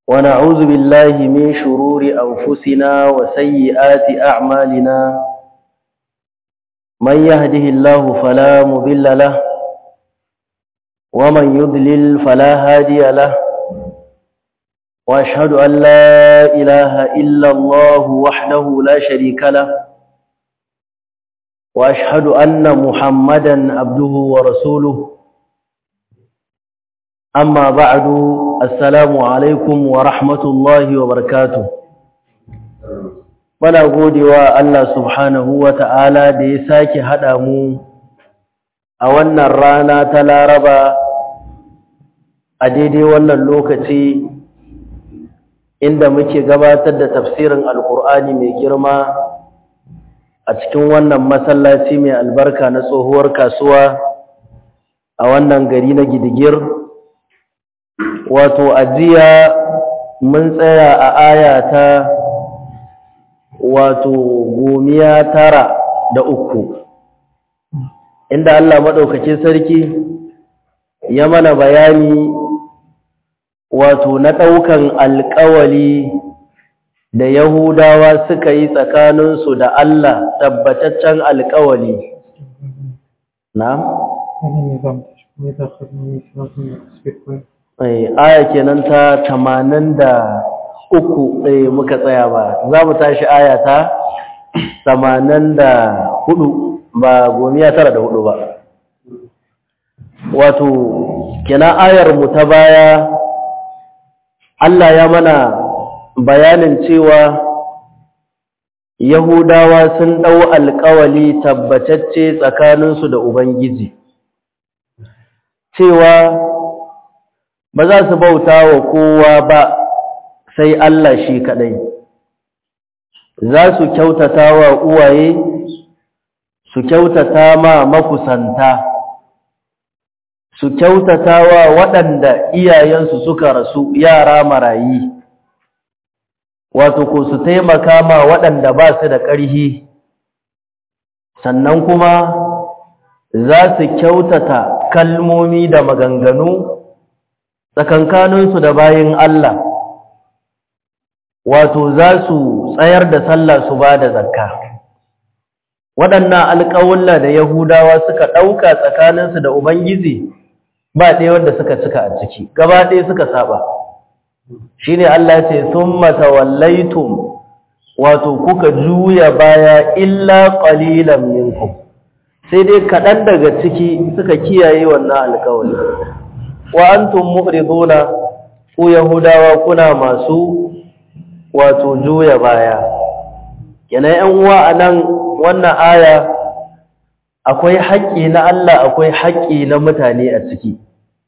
ونعوذ بالله من شرور أنفسنا وسيئات أعمالنا من يهده الله فلا مضل له ومن يضلل فلا هادي له وأشهد أن لا إله إلا الله وحده لا شريك له وأشهد أن محمدا عبده ورسوله أما بعد السلام عليكم ورحمة الله وبركاته Muna godewa Allah subhanahu wa ta'ala da ya sake haɗa mu a wannan rana ta Laraba a daidai wannan lokaci inda muke gabatar da tafsirin Alƙur'ani mai girma a cikin wannan masallaci mai albarka na tsohuwar kasuwa a wannan gari na gidigir wato ajiya mun tsaya a aya ta wato gomiya tara da uku inda Allah maɗaukacin sarki ya mana bayani wato na ɗaukan alƙawali da Yahudawa suka yi tsakaninsu da Allah tabbataccen alƙawali. Na? Aya kenan ta tamanin da uku ɗaya muka tsaya ba, za mu tashi aya ta tamanin da hudu ba gomiya tara da hudu ba. Wato, kenan ayar mu ta baya, Allah ya mana bayanin cewa Yahudawa sun ɗau alƙawali tabbatacce tsakaninsu da Ubangiji, cewa ba za su bauta wa kowa ba sai Allah shi kaɗai, za su kyautata wa uwaye, su kyautata ma makusanta, su kyautata wa waɗanda iyayensu suka rasu yara marayi. wato ko su taimaka ma waɗanda ba su da ƙarhi sannan kuma za su kyautata kalmomi da maganganu tsakankaninsu da bayin Allah wato za su tsayar da sallah su ba da zakka waɗannan alƙawulla da yahudawa suka ɗauka tsakaninsu da ubangiji ba ɗaya wanda suka cika a ciki gaba ɗaya suka saba shine Allah ce thumma tawallaitum wato kuka juya baya illa qalilan minkum sai dai kadan daga ciki suka kiyaye wannan alƙawari wa antum mu'riduna ku yahudawa kuna masu wato juya baya kenan yan uwa anan wannan aya akwai haƙƙi na Allah akwai haƙƙi na mutane a ciki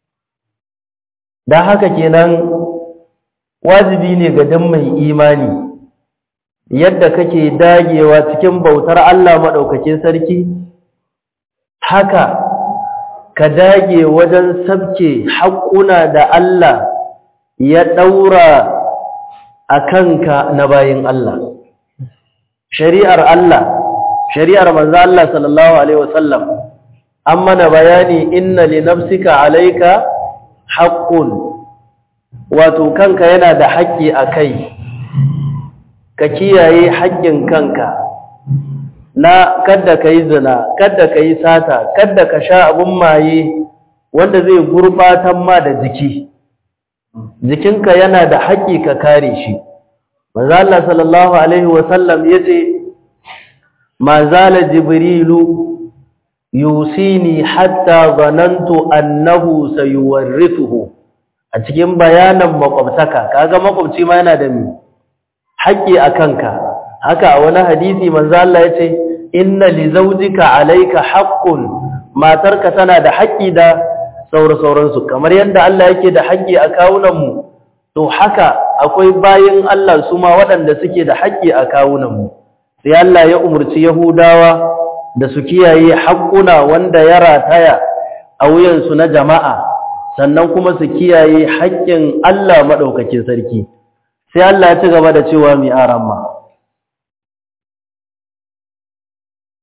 dan haka kenan wajibi ne ga dan mai imani yadda kake dagewa cikin bautar Allah maɗaukakin sarki haka ka dage wajen sabke haƙuna da Allah ya ɗaura a kanka na bayin Allah shari'ar Allah shari'ar manzo Allah sallallahu alaihi wasallam an mana bayani inna li nafsika alayka haqqun wato kanka yana da haƙƙi a kai ka kiyaye haƙƙin kanka na kadda ka yi zina kadda ka yi sata kadda ka sha abin maye wanda zai gurɓatan ma da jiki jikinka yana da haƙƙi ka kare shi maza Allah sallallahu alaihi wasallam ya ce ma zala jibrilu yusini hatta zanantu annahu sayuwarrithuhu a cikin bayanan makwabtaka kaga makwabci ma yana da mi haƙƙi a kanka haka a wani hadisi manzo Allah yace inna li zawjika alayka haqqun matarka tana da haƙƙi da saura sauransu kamar yadda Allah yake da haƙƙi a kawunan mu to haka akwai bayin Allah su ma waɗanda suke da haƙƙi a kawunan mu sai Allah ya umurci Yahudawa da su kiyaye haƙƙuna wanda ya rataya a wuyansu na jama'a sannan kuma su kiyaye haƙƙin Allah maɗaukakin sarki sai Allah ya ci gaba da cewa mai aramma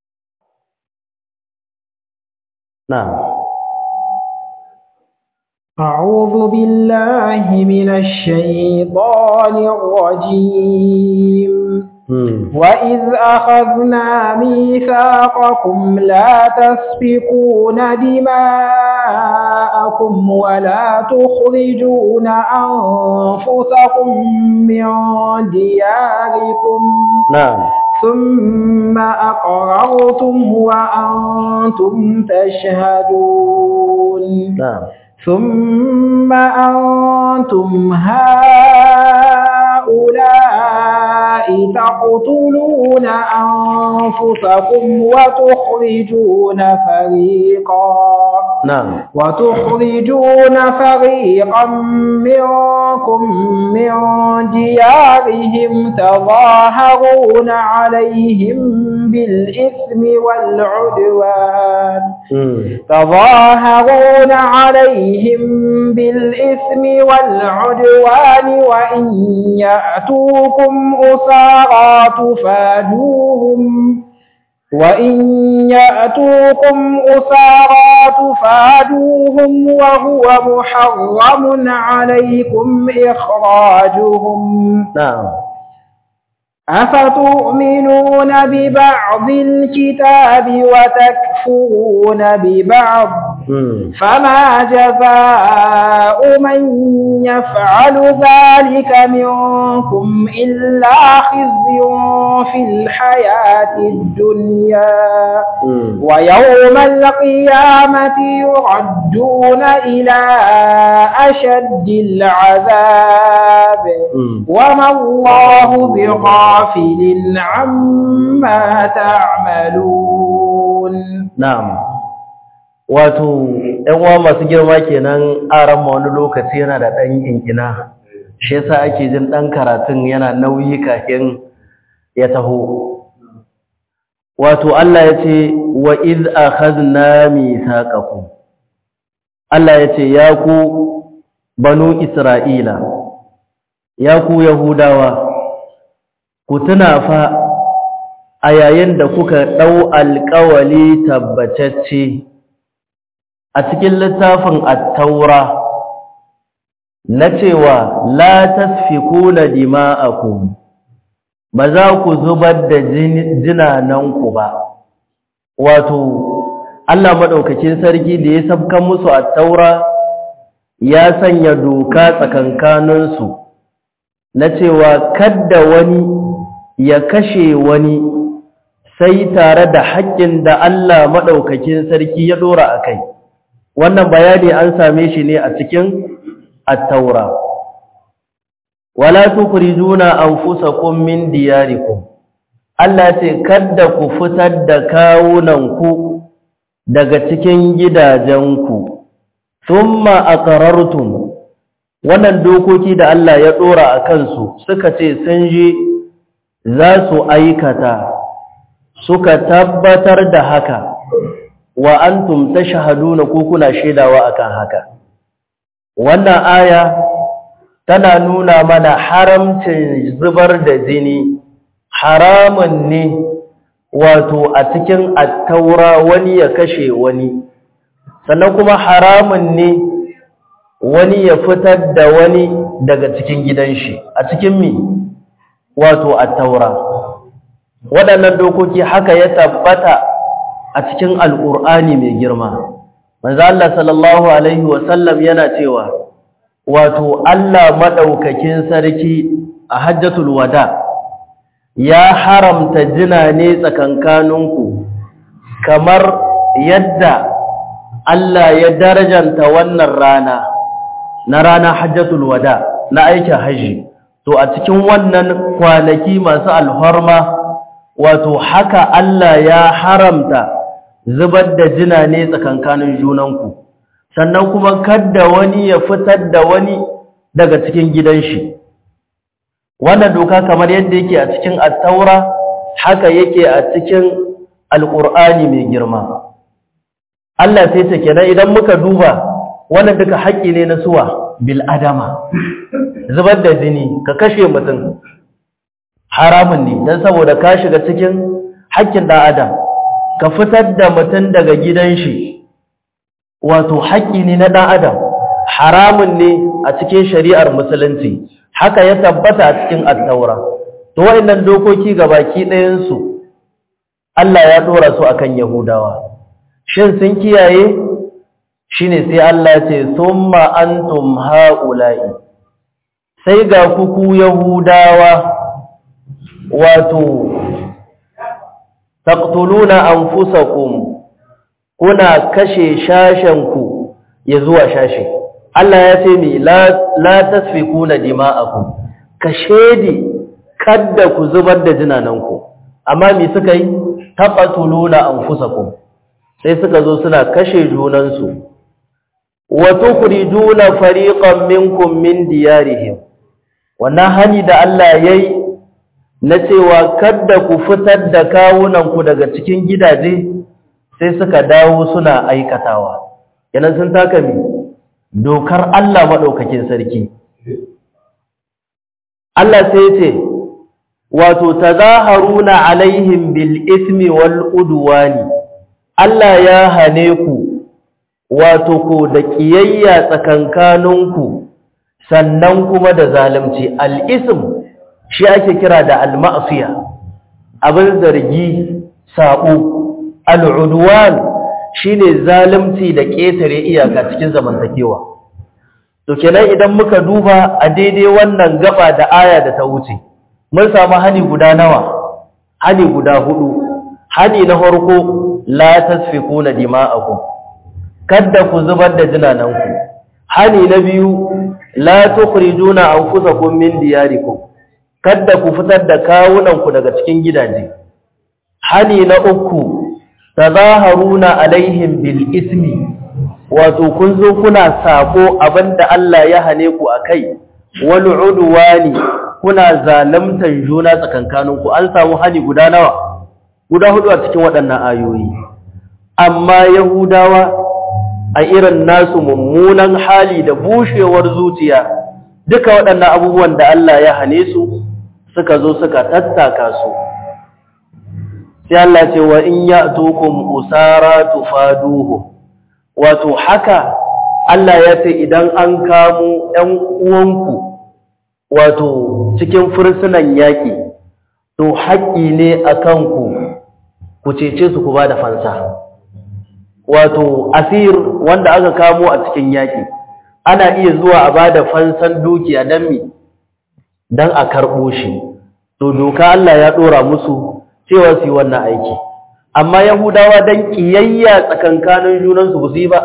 na أعوذ بالله من الشيطان الرجيم وإذ أخذنا ميثاقكم لا تسفكون دماءكم ولا تخرجون أنفسكم من دياركم نعم ثم أقررتم وأنتم تشهدون نعم ثم أنتم هؤلاء تقتلون أنفسكم وتخرجون فريقا نعم وتخرجون فريقا منكم من ديارهم تظاهرون عليهم بالإثم والعدوان تظاهرون عليهم بالإثم والعدوان وإن يأتوكم أسارى تفادوهم وإن يأتوكم أسارى تفادوهم وهو محرم عليكم إخراجهم نعم أفتؤمنون ببعض الكتاب وتكفرون ببعض فما جزاء من يفعل ذلك منكم إلا خزي في الحياة الدنيا ويوم القيامة يردون إلى أشد العذاب وما الله بغافل عما تعملون na'am wato ɗan uwa masu girma kenan aran ma wani lokaci yana da ɗan kinkina shi yasa ake jin ɗan karatun yana nauyi kafin ya taho wato Allah ya ce wa iz akhadna mithaqakum Allah ya ce ya ku banu Isra'ila ya ku Yahudawa ku tuna fa a yayin da kuka ɗau alƙawali tabbatacce a cikin littafin attaura na cewa la tasfikuna dima'akum ba za ku zubar da jinananku ba wato Allah maɗaukakin sarki da ya sabkan musu attaura ya sanya doka tsakankaninsu na cewa kadda wani ya kashe wani sai tare da haƙƙin da Allah maɗaukakin sarki ya ɗora a kai wannan bayani an same shi ne a cikin attaura wala tukrijuna anfusakum min diyarikum Allah ce kada ku fitar da kawunanku daga cikin gidajenku thumma aqrartum wannan dokoki da Allah ya ɗora a kansu suka ce sun je za su aikata suka tabbatar da haka wa antum tashhaduna ko kuna shaidawa akan haka wannan aya tana nuna mana haramcin zubar da jini haramun ne wato a cikin attaura wani ya kashe wani sannan kuma haramun ne wani ya fitar da wani daga cikin gidan shi a cikin mi wato attaura waɗannan dokoki haka ya tabbata a cikin alƙur'ani mai girma manzo Allah sallallahu alaihi wasallam yana cewa wato Allah madaukakin sarki a hajjatul wada ya haramta jina ne tsakankaninku kamar yadda Allah ya darajanta wannan rana na rana hajjatul wada na aikin haji to a cikin wannan kwanaki masu alhorma wato haka Allah ya haramta zubar da jina ne tsakankanin junanku sannan kuma kadda wani ya fitar da wani daga cikin gidan shi wannan doka kamar yadda yake a cikin attaura haka yake a cikin alƙur'ani mai girma Allah sai ta kenan idan muka duba wannan duka haƙƙi ne na suwa bil adama zubar da jini ka kashe mutum haramun ne don saboda ka shiga cikin haƙƙin ɗan adam ka fitar da mutum daga gidan shi wato haƙƙi ne na ɗan adam haramun ne a cikin shari'ar musulunci haka ya tabbata a cikin attaura to wayannan dokoki gabaki ɗayan su Allah ya dora su akan Yahudawa shin sun kiyaye shine sai Allah ya ce summa antum haula'i sai ga kuku Yahudawa wato taqtuluna anfusakum kuna kashe shashenku ya zuwa shashe Allah ya ce mi la la tasfikuna dima'akum kashedi kadda ku zubar da jinananku amma me suka yi taqtuluna anfusakum sai suka zo suna kashe junansu wa tukhrijuna fariqan minkum min diyarihim wannan hani da Allah yayi na cewa kadda ku fitar da kawunanku daga cikin gidaje sai suka dawo suna aikatawa yanan sun taka mi dokar Allah maɗaukakin sarki Allah sai ce wato tazaharuna alaihim bil ismi wal udwani Allah ya hane ku wato ko da kiyayya tsakankaninku sannan kuma da zalunci al ism shi ake kira da al ma'siya abin zargi sabo al udwan shine zalunci da ƙetare iyaka cikin zamantakewa to kenan idan muka duba a daidai wannan gaba da aya da ta wuce mun samu hani guda nawa hani guda hudu hani na farko la tasfikuna dima'akum kadda ku zubar da jinananku hani na biyu la tukhrijuna anfusakum min diyarikum kadda ku fitar da kawunanku daga cikin gidaje hani na uku tazaharuna alaihim bil ismi wato kun zo kuna sako abinda Allah ya hane ku akai wal udwani kuna zalimtan juna tsakankaninku an samu hani guda nawa guda hudu a cikin waɗannan ayoyi amma yahudawa a irin nasu mummunan hali da bushewar zuciya duka waɗannan abubuwan da Allah ya hane su suka zo suka tattaka su sai Allah ce wa in ya'tukum usara tufaduhu wato haka Allah ya ce idan an kamo ɗan uwanku wato cikin fursunan yaƙi to haƙƙi ne akan ku ku cece su ku ba da fansa wato asir wanda aka kamo a cikin yaƙi ana iya zuwa a ba da fansan dukiya don mi don a karɓo shi to doka Allah ya ɗora musu cewa su yi wannan aiki amma yahudawa don ƙiyayya tsakankanin junansu ba su yi ba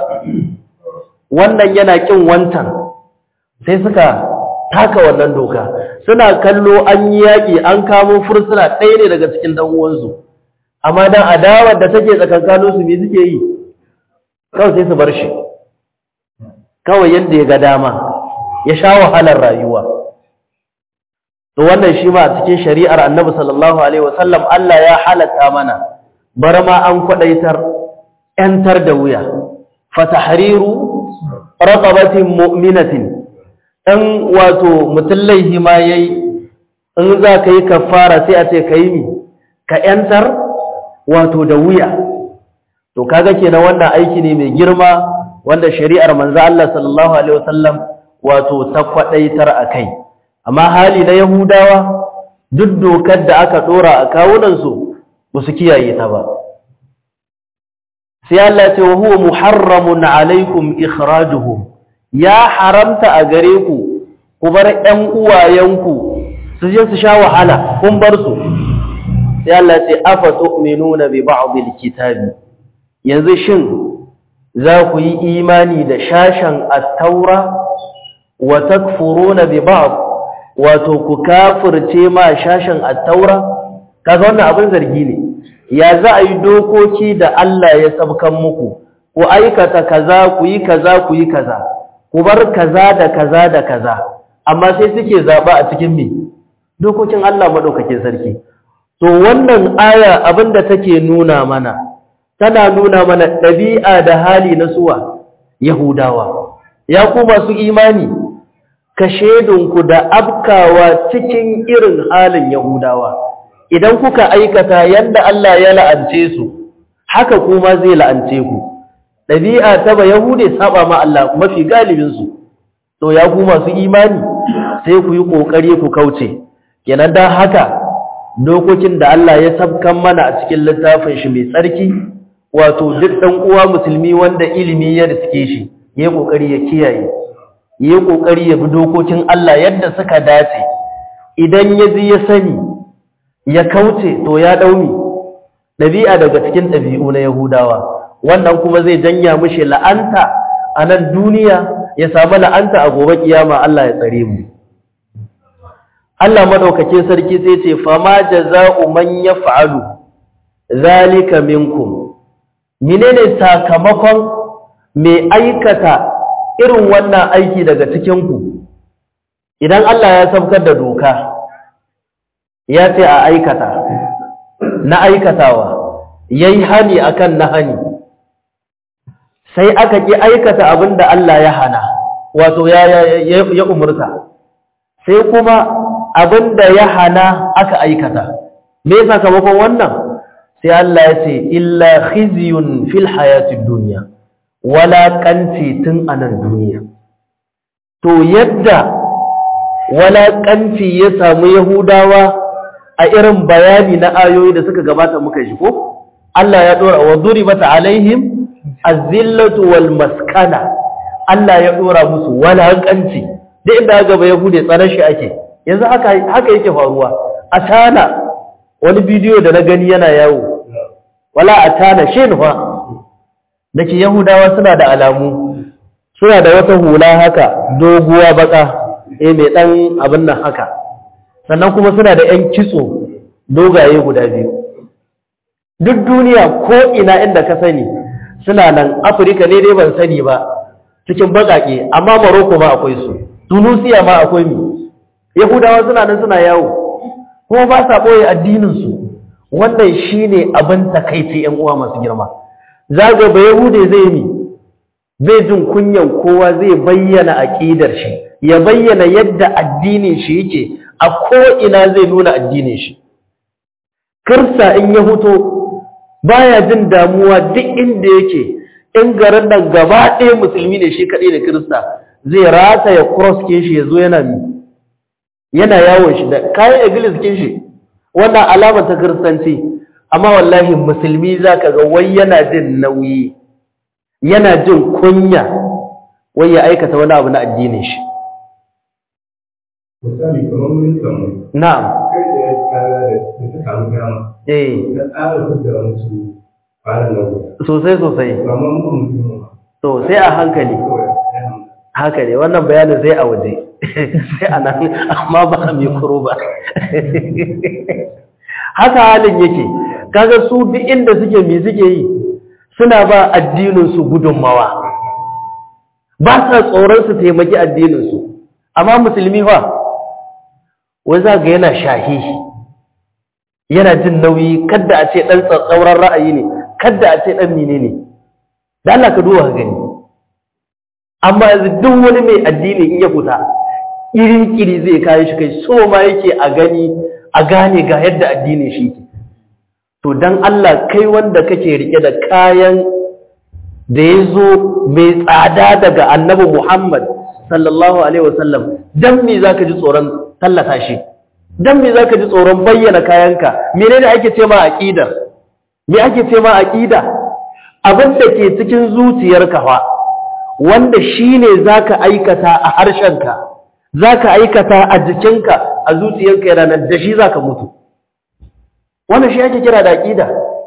wannan yana ƙin wancan sai suka taka wannan doka suna kallo an yi yaƙi an kamo fursuna ɗaya ne daga cikin ɗan'uwansu amma don adawar da take tsakankaninsu me suke yi kawai sai su bar shi kawai yadda ya ga dama ya sha wahalar rayuwa to wannan shi ma a cikin shari'ar annabi sallallahu alaihi wasallam Allah ya halatta mana bar ma an kwadaitar yantar da wuya fatahriru raqabatin mu'minatin dan wato mutallaihi ma yayi in za ka yi kafara sai a ce ka yi mi ka yantar wato da wuya to kaga kenan wannan aiki ne mai girma wanda shari'ar manzo Allah sallallahu alaihi wasallam wato ta kwadaitar akai amma hali na yahudawa duk dokar da aka dora a kawunan su ba su kiyaye ta ba sai Allah ya ce wa huwa muharramun alaikum ikhrajuhum ya haramta a gare ku ku bar ƴan uwayenku su je su sha wahala kun bar su sai Allah ya ce afa tu'minuna bi ba'd al-kitabi yanzu shin za ku yi imani da shashen at-taura wa takfuruna bi ba'd wato ku kafirce ma shashen at-taura kaga wannan abin zargi ne ya za a yi dokoki da Allah ya sabkan muku ku aikata kaza ku yi kaza ku yi kaza ku bar kaza da kaza da kaza amma sai suke zaba a cikin me dokokin Allah madaukakin sarki to wannan aya abinda take nuna mana tana nuna mana ɗabi'a da hali na suwa Yahudawa, ya ku masu imani, ka shedunku da abkawa cikin irin halin Yahudawa, idan kuka aikata yadda Allah ya la'ance su, haka kuma zai la'ance ku. ɗabi'a ta ba yahude saba ma Allah mafi galibinsu to ya ku masu imani sai ku yi ƙoƙari ku kauce kenan don haka dokokin da Allah ya sabkan mana a cikin littafin shi mai tsarki wato duk ɗan uwa musulmi wanda ilimi ya riske shi ya yi ƙoƙari ya kiyaye ya yi ƙoƙari ya bi dokokin Allah yadda suka dace idan ya ji ya sani ya kauce to ya ɗauni ɗabi'a daga cikin ɗabi'u na Yahudawa wannan kuma zai janya mishi la'anta a nan duniya ya samu la'anta a gobe kiyama Allah ya tsare mu Allah madaukake sarki sai ce fama jaza'u man yaf'alu zalika minkum menene sakamakon mai aikata irin wannan aiki daga cikin ku idan Allah ya sabkar da doka ya ce a aikata na aikatawa yayi hani akan na hani sai aka ki aikata abinda Allah ya hana wato ya ya, ya umurta sai kuma abinda ya hana aka aikata me sakamakon wannan sai Allah ya ce illa khizyun fil hayatid dunya wala kanti tun anan duniya to yadda wala kanti ya samu yahudawa a irin bayani na ayoyi da suka gabata muka shi ko Allah ya dora wa duribat alaihim azillatu wal maskana Allah ya dora musu wala kanti da inda gaba yahude tsaron shi ake yanzu haka haka yake faruwa a tana wani bidiyo da na gani yana yawo wala a tana shin fa dake yahudawa suna da alamu suna da wata hula haka doguwa baka eh mai dan abin nan haka sannan kuma suna da yan kitso dogaye guda biyu duk duniya ko ina inda ka sani suna nan afirka ne dai ban sani ba cikin bakake amma maroko ma akwai su tunisia ma akwai mi yahudawa suna nan suna yawo kuma ba sa ɓoye addininsu wannan shi ne abin takaici ‘yan uwa masu girma zaga ba yahude zai mi zai jin kunyan kowa zai bayyana aƙidar shi ya bayyana yadda addinin shi yake a ko'ina zai nuna addinin shi kirsa in ya huto baya jin damuwa duk inda yake in garin nan gaba ɗaya musulmi ne shi kaɗai da kirista zai rata ya cross ke shi ya zo yana mi yana yawon shi da kayan iglis kin shi wannan alama ta kiristanci amma wallahi musulmi zaka ga wai yana jin nauyi yana jin kunya wai ya aikata wani abu na addinin shi misali kamar mun samu na'am kai da ya kara da ta samu dama eh na tsara da wasu fara na guda sosai sosai amma mun mutum to sai a hankali kawai ya hamsa haka ne wannan bayanin zai a waje sai a nan amma ba a mikro ba haka halin yake kaga su duk inda suke me suke yi suna ba addininsu gudunmawa ba sa tsoron su taimaki addininsu amma musulmi fa wai za ga yana shahi yana jin nauyi kadda a ce ɗan tsatsauran ra'ayi ne kadda a ce ɗan mine ne da Allah ka duba ka gani amma yanzu duk wani mai addini in ya fita iri-kiri zai kayi shi kai so ma yake a gani a gane ga yadda addinin shi ke to dan Allah kai wanda kake rike da kayan da ya zo mai tsada daga annabi Muhammad sallallahu alaihi wasallam dan me zaka ji tsoron tallata shi dan me zaka ji tsoron bayyana kayanka menene ake ce ma aqida me ake ce ma aqida abin da ke cikin zuciyarka fa wanda shine zaka aikata a harshenka zaka aikata a jikinka a zuciyarka yana nan da shi zaka mutu wannan shi ake kira da aqida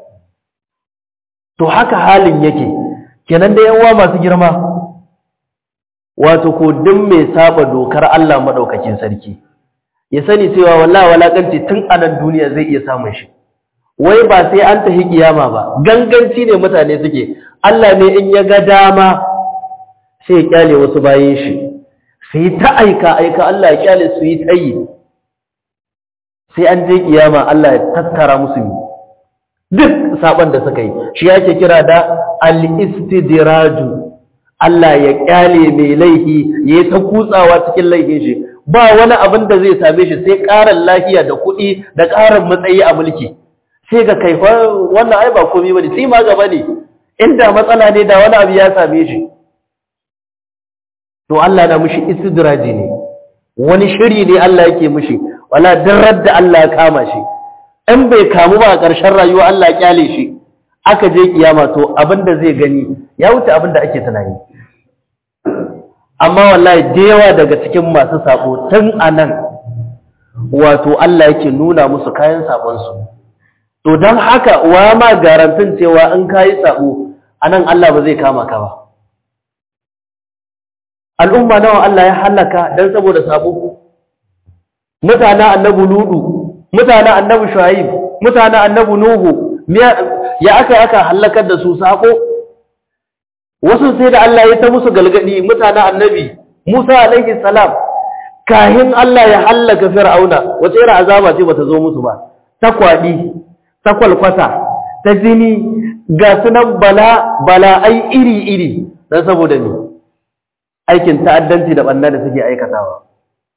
to haka halin yake kenan da yawa masu girma wato ko duk mai saba dokar Allah madaukakin sarki ya sani cewa wallahi walakanci tun a nan duniya zai iya samun shi wai ba sai an tafi kiyama ba ganganci ne mutane suke Allah ne in ya ga dama sai ya kyale wasu bayin shi su yi ta aika aika Allah ya kyale su yi ta yi sai an je kiyama Allah ya tattara musu duk saban da suka yi shi yake kira da al-istidraju Allah ya kyale mai laifi yayi ta kutsawa cikin laifin shi ba wani abin da zai same shi sai ƙarin lafiya da kuɗi da ƙarin matsayi a mulki sai ga kai wannan ai ba komai bane sai ma gaba ne inda matsala ne da wani abu ya same shi to Allah na mushi istidraji ne wani shiri ne Allah yake mushi wala dirar da Allah ya kama shi in bai kamu ba a ƙarshen rayuwa Allah ya kyale shi aka je kiyama to abinda zai gani ya wuce abinda ake tunani amma wallahi da yawa daga cikin masu sabo tun anan wato Allah yake nuna musu kayan sabon su to dan haka wa ma garantin cewa in kai sabo anan Allah ba zai kama ka ba al'umma nawa Allah ya halaka dan saboda sabo mutanen annabi ludu mutanen annabi shuaib mutanen annabi nuhu ya aka aka halakar da su sako wasu sai da Allah ya ta musu galgadi mutanen annabi Musa alaihi salam kahin Allah ya halaka fir'auna wace irin azaba ce bata zo musu ba ta kwadi ta kwalkwata ta jini ga sunan bala bala ai iri iri dan saboda ni aikin ta'addanci da banna da suke aikatawa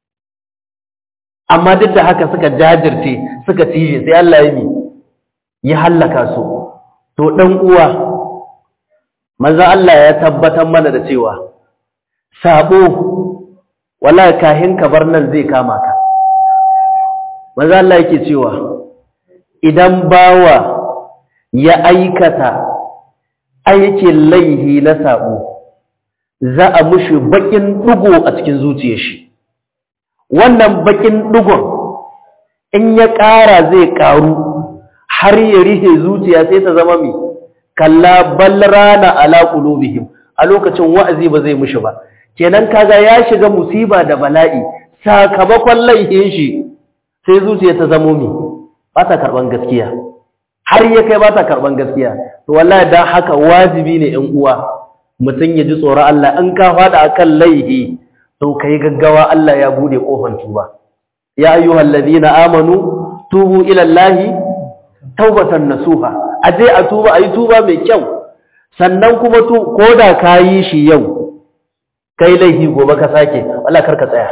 amma duk da haka suka jajirce suka cije sai Allah ya yi ya hallaka su to dan uwa manzo Allah ya tabbatar mana da cewa sabo wallahi kahin ka bar nan zai kama ka manzo Allah yake cewa idan bawa ya aikata aikin laihi na sabo za a mushi bakin dugo a cikin zuciyar shi wannan bakin dugon in ya ƙara zai ƙaru har ya rihe zuciya sai ta zama mai kalla bal rana ala qulubihim a lokacin wa'azi ba zai mushi ba kenan kaga ya shiga musiba da bala'i sakamakon laifin shi sai zuciya ta zamo mai ba ta karban gaskiya har ya kai ba ta karban gaskiya to wallahi dan haka wajibi ne in uwa mutum ya ji tsoron Allah in ka fada akan laifi to kai gaggawa Allah ya bude kofar tuba ya ayyuhal ladina amanu tubu ila Allahi taubatan nasuha aje a tuba ayi tuba mai kyau sannan kuma to koda kayi shi yau kai laifi gobe ka sake wallahi karka tsaya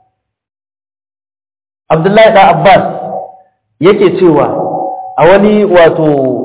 Abdullahi da Abbas yake cewa a wani wato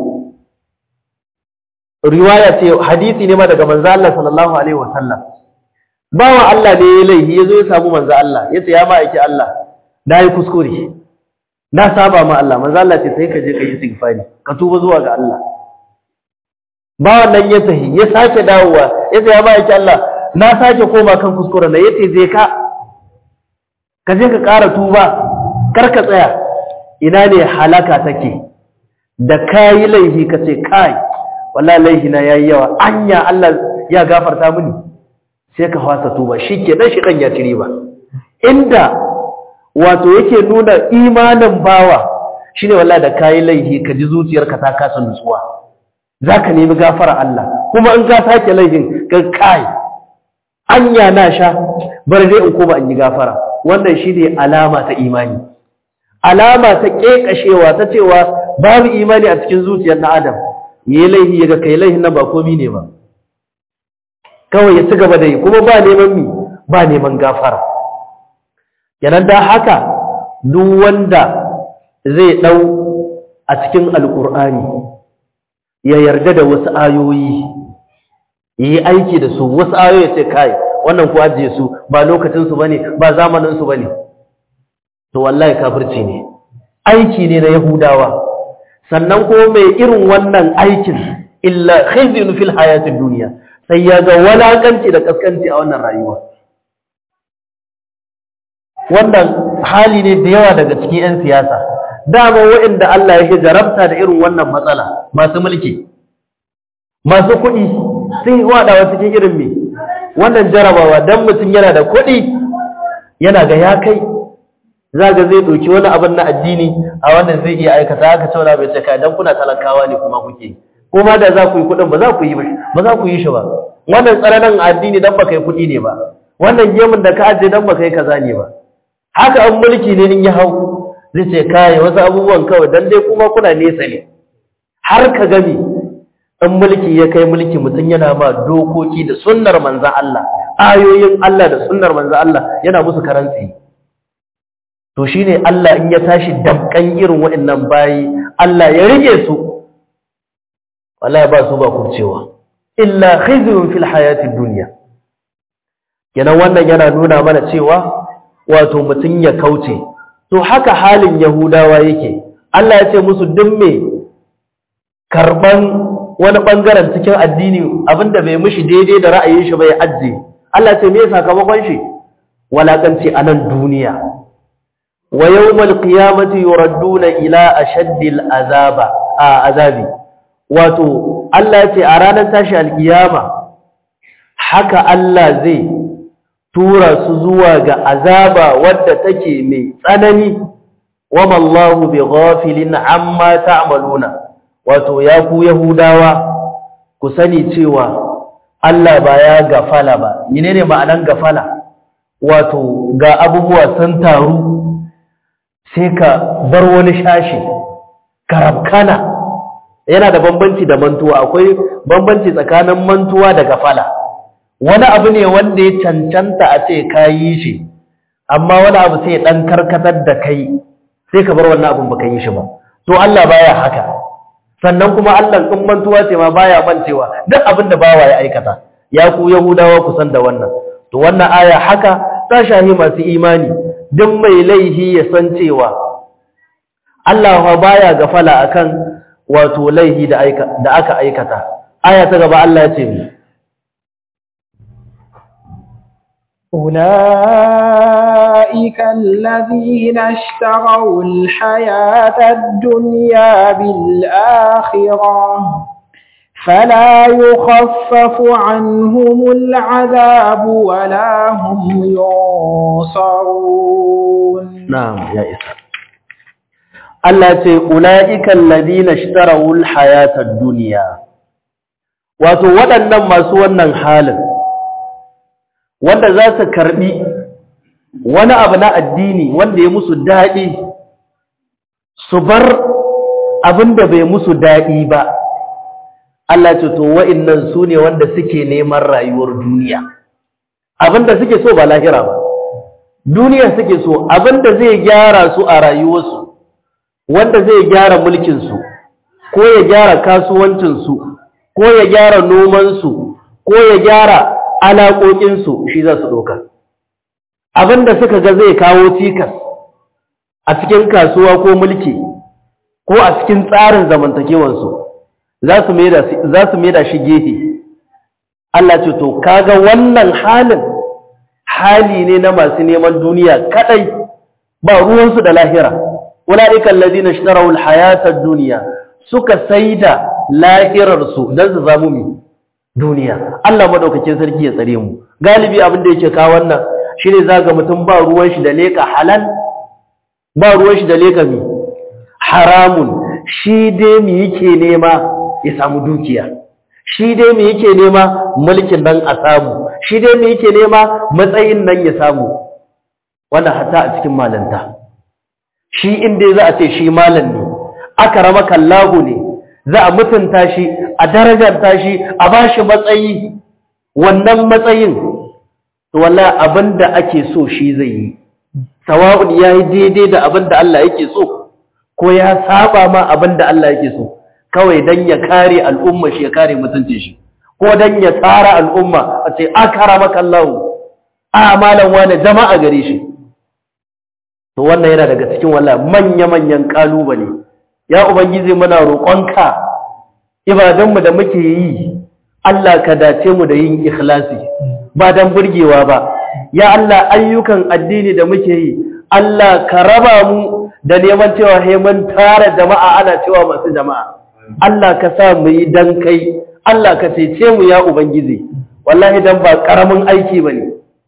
riwaya ce hadisi ne ma daga manzo Allah sallallahu alaihi wasallam bawa Allah ne ya laifi yazo ya samu manzo Allah yace ya ba aiki Allah na yi kuskure na saba ma Allah manzo Allah ce sai ka je ka yi istighfari ka tuba zuwa ga Allah bawan nan ya tahi ya sake dawowa yace ya ba aiki Allah na sake koma kan kuskure na yace je ka ka je ka ƙara tuba kar ka tsaya ina ne halaka take da kayi laifi ka ce kai wallahi laifi na yayi yawa anya Allah ya gafarta mini sai ka fasa tuba shikenan shi kan ya ci riba inda wato yake nuna imanin bawa shine wallahi da kayi laifi ka ji zuciyarka ta kasa nutsuwa zaka nemi gafara Allah kuma in ka sake laifin ka kai anya na sha bar dai in koma in yi gafara wannan shine alama ta imani alama ta kekashewa ta cewa babu imani a cikin zuciyar na adam yayi laifi yaga kai laifin nan ba komai ne ba kawai ya ci gaba da yi kuma ba neman mi ba neman gafara yanan da haka duk wanda zai dau a cikin alkur'ani ya yarda da wasu ayoyi yi aiki da su wasu ayoyi sai kai wannan ku ajiye su ba lokacin su bane ba zamanin su bane to wallahi kafirci ne aiki ne na yahudawa sannan ko mai irin wannan aikin illa khizyun fil hayatid dunya sai ya ga walakanci da kaskanci a wannan rayuwa wannan hali ne da yawa daga cikin 'yan siyasa dama waɗanda Allah ya jarabta da irin wannan matsala masu mulki masu kuɗi sun yi waɗawa cikin irin me wannan jarabawa don mutum yana da kuɗi yana ga ya kai za ga zai ɗauki wani abin na addini a wannan zai iya aikata haka cewa bai ce kai don kuna talakawa ne kuma kuke ko ma da za ku yi kuɗin ba za ku yi ba za ku yi shi ba wannan tsananin addini don baka yi kuɗi ne ba wannan gemun da ka ajiye don baka yi kaza ne ba haka an mulki ne in ya hau zai ce kai wasu abubuwan kawai don dai kuma kuna nesa ne har ka gami in mulki ya kai mulki mutum yana ma dokoki da sunnar manzan Allah ayoyin Allah da sunnar manzan Allah yana musu karanci to shine Allah in ya tashi damkan irin waɗannan bayi Allah ya rike su wallahi ba su ba kubcewa illa khizyun fil hayatid dunya kenan wannan yana nuna mana cewa wato mutum ya kauce to haka halin yahudawa yake Allah ya ce musu duk me karban wani bangaren cikin addini abinda bai mishi daidai da ra'ayin shi bai ajje Allah ce me sakamakon shi walakanci a nan duniya wa yawmal qiyamati yuradduna ila ashaddil azaba a azabi wato Allah ya ce a ranar tashi alkiyama haka Allah zai tura su zuwa ga azaba wadda take mai tsanani wama Allahu bi ghafilin amma ta'maluna wato ya ku yahudawa ku sani cewa Allah ba ya gafala ba menene ma'anan gafala wato ga abubuwa sun taru sai ka bar wani shashi karabkana yana da bambanci da mantuwa akwai bambanci tsakanin mantuwa da gafala wani abu ne wanda ya cancanta a ce ka yi shi amma wani abu sai dan karkatar da kai sai ka bar wannan abin baka yi shi ba to Allah baya haka sannan kuma Allah in mantuwa ce ma baya mancewa duk abin da bawa ya aikata ya ku yahudawa ku san da wannan to wannan aya haka ta shahi masu imani duk mai laihi ya san cewa Allah fa baya gafala akan wato laihi da da aka aikata aya ta gaba Allah ya ce mu أولئك الذين اشتروا الحياة الدنيا بالآخرة فلا يخفف عنهم العذاب ولا هم ينصرون نعم يا إسحاق Allah ce ula'ikan ladina ishtarawul hayatad duniya wato waɗannan masu wannan halin wanda za su karbi wani abu na addini wanda ya musu daɗi su bar abin da bai musu daɗi ba Allah ce to wa'innan su ne wanda suke neman rayuwar duniya abin da suke so ba lahira ba duniya suke so abin da zai gyara su a rayuwarsu wanda zai gyara mulkinsu ko ya gyara kasuwancinsu ko ya gyara nomansu ko ya gyara alaƙoƙinsu shi za su ɗauka abinda suka ga zai kawo cikas a cikin kasuwa ko mulki ko a cikin tsarin zamantakewansu za su maida shi gefe Allah ce to kaga wannan halin hali ne na masu neman duniya kadai ba ruwansu da lahira ulaika alladhina ishtaraw alhayata ad-dunya suka saida lahirarsu dan su zamu mi duniya Allah madaukakin sarki ya tsare mu galibi abin da yake kawo wannan shine zaga mutum ba ruwan shi da leka halal ba ruwan shi da leka mi haramun shi dai mi yake nema ya samu dukiya shi dai mi yake nema mulkin nan a samu shi dai mi yake nema matsayin nan ya samu wannan hatta a cikin malanta shi inda za a ce shi malam ne aka rama kallahu ne za a mutunta shi a darajarta shi a ba shi matsayi wannan matsayin to wallahi abinda ake so shi zai yi sawa'un yayi daidai da abinda Allah yake so ko ya saba ma abinda Allah yake so kawai dan ya kare al'umma shi ya kare mutuncin shi ko dan ya tsara al'umma a ce akarama kallahu a malam wani jama'a gare shi to wannan yana daga cikin wallahi manya-manyan kalubale ya ubangiji muna roƙonka ibadanmu da muke yi Allah ka dace mu da yin ikhlasi ba dan burgewa ba ya Allah ayyukan addini da muke yi Allah ka raba mu da neman cewa he mun tara jama'a ana cewa masu jama'a Allah ka sa mu yi dan kai Allah ka cece mu ya ubangiji wallahi dan ba karamin aiki bane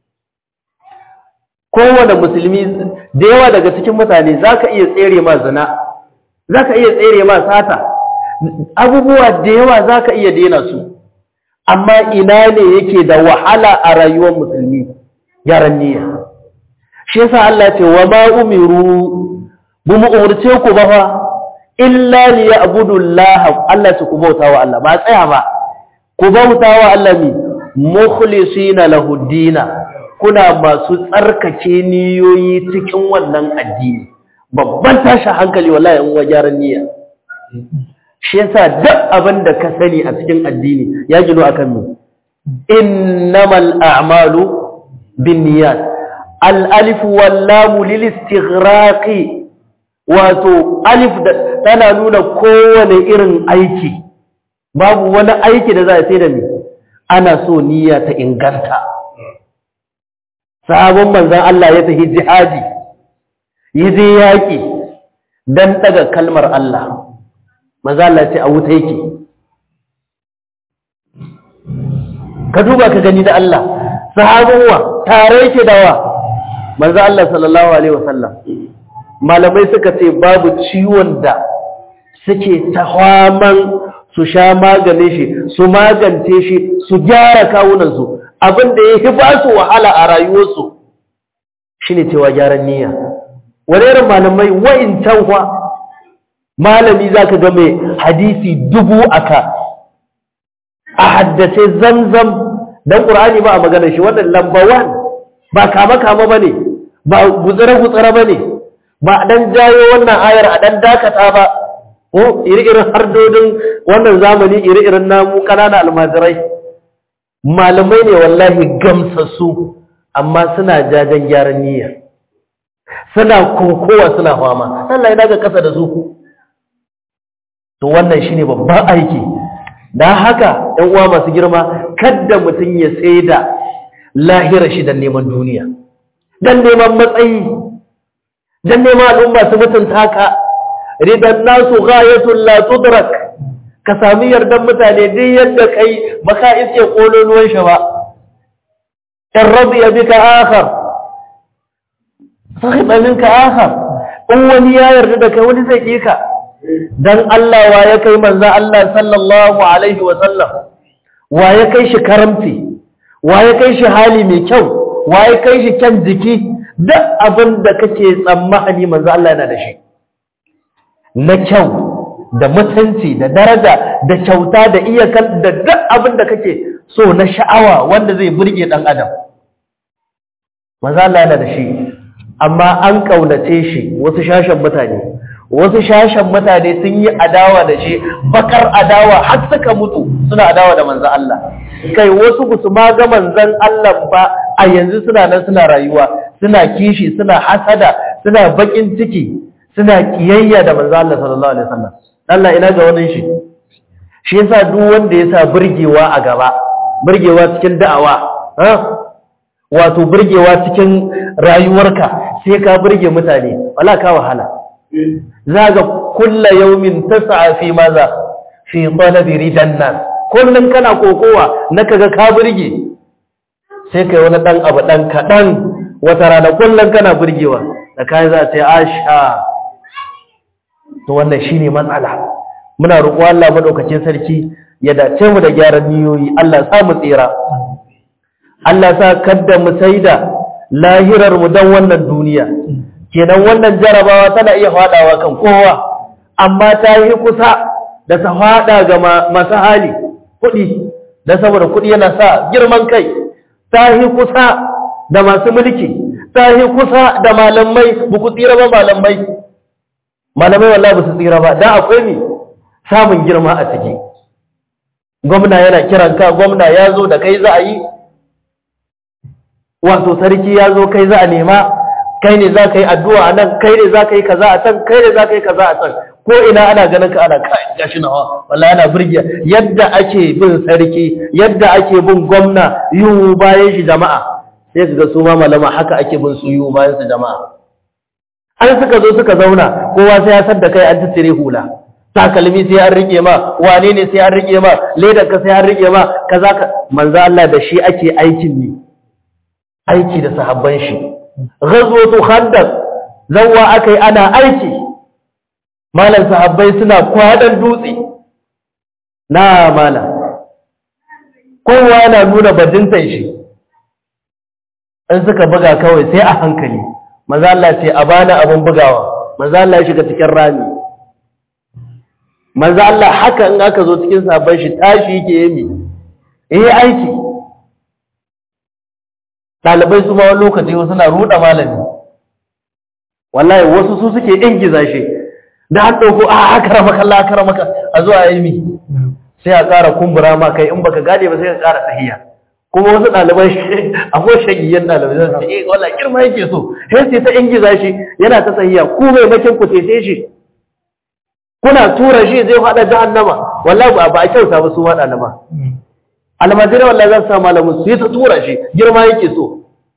kowane musulmi da yawa daga cikin mutane za ka iya tsere ma zina za ka iya tsere ma sata abubuwa da yawa za ka iya daina su amma ina ne yake da wahala a rayuwar musulmi yaran niyya shi yasa Allah ce wa ma umiru bu mu umurce ku ba fa illa li ya'budu Allah Allah ce ku bauta wa Allah ba tsaya ba ku bauta wa Allah mi mukhlisina lahu dina kuna masu tsarkake niyoyi cikin wannan addini babban tashi hankali wallahi in wajaran niyya shi yasa duk abin da ka sani a cikin addini ya gino akan me innamal a'malu binniyat al alif wal lam lil istighraqi wato alif da tana nuna kowane irin aiki babu wani aiki da za a sai da me ana so niyya ta inganta sabon manzon Allah ya tafi jihadi yi je yaki dan daga kalmar Allah manzo Allah ce a wuta yake ka duba ka gani da Allah sahabin wa tare yake da wa manzo Allah sallallahu alaihi wasallam malamai suka ce babu ciwon da suke tahaman su sha maganin shi su magance shi su gyara kawunan su abinda yake ba su wahala a rayuwarsu shine cewa gyaran niyya wani irin malamai wa'in tanwa malami za ka ga mai hadisi dubu aka a haddace zamzam don ƙur'ani ba a maganar shi wannan lamba wan ba kama-kama ba ne ba gutsire-gutsire ba ne ba a ɗan jayo wannan ayar a ɗan dakata ba ko iri-irin hardodin wannan zamani iri-irin namu ƙanana almajirai malamai ne wallahi gamsassu amma suna jajen gyaran niyya suna kokowa suna fama Allah ya daga ƙasa da su to wannan shine babban aiki dan haka ɗan uwa masu girma kada mutum ya tsaida lahira shi dan neman duniya dan neman matsayi dan neman al'umma su mutunta ka ridan nasu ghayatul la tudrak ka sami yardan mutane duk yadda kai baka iske kololuwan shi ba in radiya bika akhar sahiba minka akhar in wani ya yarda da kai wani zai kika dan Allah wa ya kai manzo Allah sallallahu alaihi wa sallam wa ya kai shi karamci wa ya kai shi hali mai kyau wa ya kai shi kyan jiki duk abin da kake tsammani manzo Allah yana da shi na kyau da mutunci da daraja da kyauta da iyakar da duk abin da kake so na sha'awa wanda zai burge dan adam manzo Allah yana da shi amma an kaunace shi wasu shashen mutane wasu shashen mutane sun yi adawa da shi bakar adawa har suka mutu suna adawa da manzan Allah kai wasu ku su ma ga manzan Allah ba a yanzu suna nan suna rayuwa suna kishi suna hasada suna bakin ciki suna kiyayya da manzan Allah sallallahu alaihi wasallam Allah ina ga wannan shi shi yasa duk wanda yasa burgewa a gaba burgewa cikin da'awa ha wato burgewa cikin rayuwarka sai ka burge mutane wala ka wahala zaga kulla yaumin tas'a fi maza fi talabi ridan nas kullun kana kokowa na kaga ka burge sai kai wani dan abu dan kadan wata rana kullun kana burgewa da kai za ta asha to wannan shine matsala muna roƙo Allah madaukakin sarki ya dace mu da gyaran niyoyi Allah sa mu tsira Allah sa kadda mu saida lahirar mu dan wannan duniya kenan wannan jarabawa tana iya faɗawa kan kowa amma ta yi kusa da ta faɗa ga masu hali kuɗi da saboda kuɗi yana sa girman kai ta yi kusa da masu mulki ta yi kusa da malamai ba ku tsira ba malamai malamai wallahi ba su tsira ba dan akwai ne samun girma a ciki gwamna yana kiran ka gwamna ya zo da kai za a yi wato sarki ya zo kai za a nema kai ne za ka yi addu'a a nan kai ne za ka yi kaza a can kai ne za ka yi kaza a can ko ina ana ganin ka ana kai gashi nawa wallahi ana burgiya yadda ake bin sarki yadda ake bin gwamna yiwu bayan shi jama'a sai ka ga su ma malama haka ake bin su yiwu bayan su jama'a an suka zo suka zauna kowa sai ya sadda kai an tattire hula takalmi sai an rike ma wane ne sai an rike ma ledar ka sai an rike ma kaza ka manzo Allah da shi ake aikin ne aiki da sahabban shi ghazwatu khandaq zawwa akai ana aiki malan sahabbai suna kwadan dutse na mala kowa yana nuna bajintan shi in suka buga kawai sai a hankali manzo Allah ce a bana abun bugawa manzo Allah ya shiga cikin rami manzo Allah haka in aka zo cikin sahabban shi tashi yake yi eh aiki ɗalibai su ma wani lokaci wasu na ruɗa malami wallahi wasu su suke ingiza shi da an ɗauko a aka rama kalla aka rama a zuwa yi mi sai a ƙara kumbura ma kai in baka gane ba sai ka ƙara tahiya kuma wasu ɗalibai akwai shagiyyar ɗalibai zai ce eh wala girma yake so sai sai ta ingiza shi yana ta tahiya ku mai makin ku tese shi kuna tura shi zai faɗa jahannama wallahi ba ba a kyauta ba su ma ɗaliba almajirai wallahi zan sa malamin su yi ta tura shi girma yake so